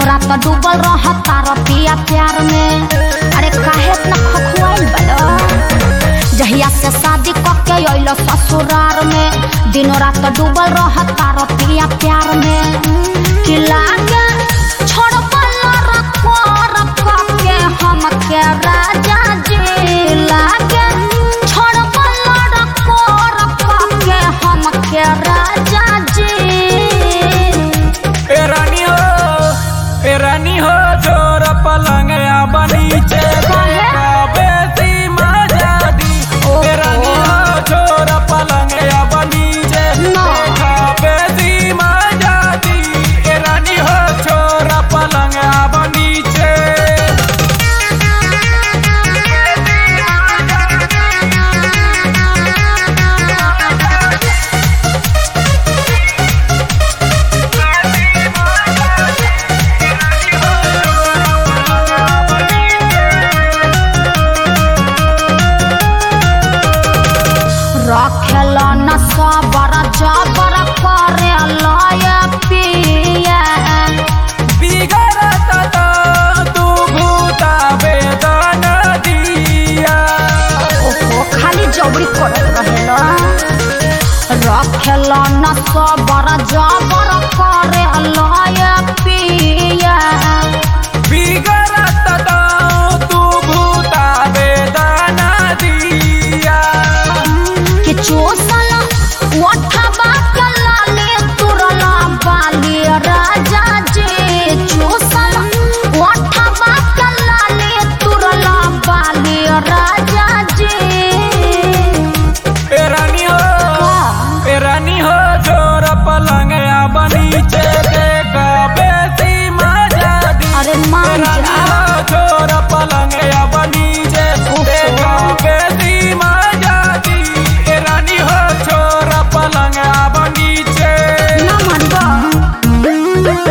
रात डूबल रहता रतिया प्यार में अरे काहे इतना खखुआइल बड़ो जहिया से शादी कके अइल ससुरार में दिनों रात डूबल रहता रतिया प्यार में कि लागे छोड़बल रखो रखो के हमके राजा जी लागे छोड़बल रखो रखो के हमके राजा जी ए रानी हो ए रानी हो जोर पलंग बनीचे काहे? बेसी मजा दी ए रानी हो जोर पलंग बनीचे ना। बेसी मजा दी ए रानी हो छोर पलंग बनीचे रखेल न सबर जबर करे लय पिया बिगड़त तो तू भूता वेदन दिया ओहो खाली जबरी करत रहेल रखेल न सबर जबर करे लय पिया बिगड़त तो तू भूता वेदन दिया कि चोसल ओठबा के लाले तुरला बाली राजा जी चोसल ओठबा के लाले तुरला बाली राजा जी ए रानी हो ए रानी हो जोर पलंग बनीचे देखा बेसी मजा दी अरे ए मान रानी जा हो जोर पलंग बनीचे देखा बेसी मजा दी ए रानी हो छोर पलंग बनीचे ना मनबा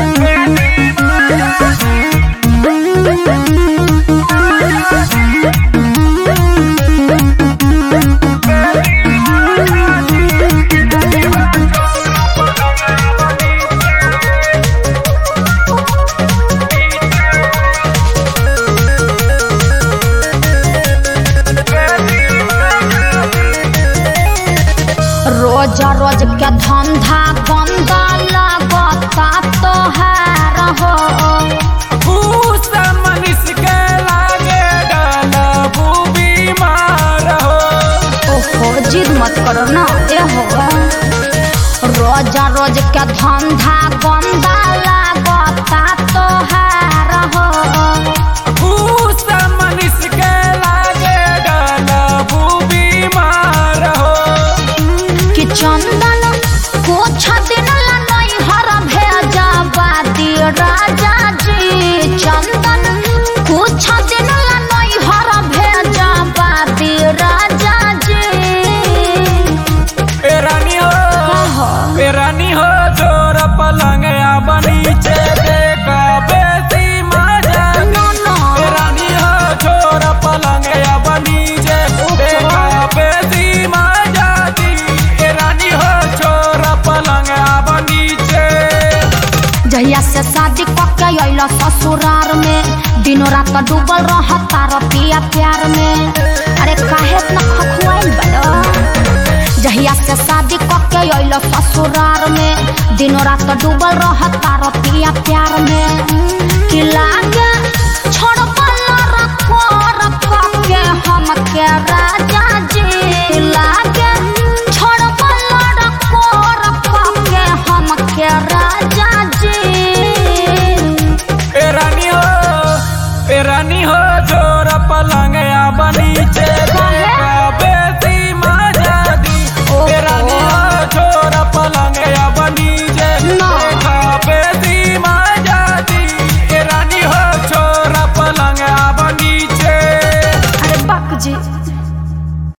रोज रोज के धंधा गंदा लगता तोहार हो भूस मनुष्य के लागे डलबू बीमार हो ओहो जिद मत करो ना ए हो रोज रोज के धंधा गंदा लगता तोहार हो भूस मनुष्य के लागे डलबू बीमार हो कि चंदन कुछ दिन ला नहीं हर भेजा बाती राजा जी चंदन कुछ दिन ला नहीं हर भेजा बाती राजा जी ए रानी हो कहो ए रानी हो जोर पलंग बनीचे देखा बेसी मजा दी। नो नो ए रानी हो जोर पलंग बनीचे देखा बेसी मजा दी ए रानी हो छोर पलंग बनीचे जहिया से शादी कके अइल ससुरार में दिनों रात डूबल रहता रतिया प्यार में अरे काहे इतना खखुआइल बड़ो जहिया से शादी कके अइल ससुरार में दिनों रात डूबल रहता रतिया प्यार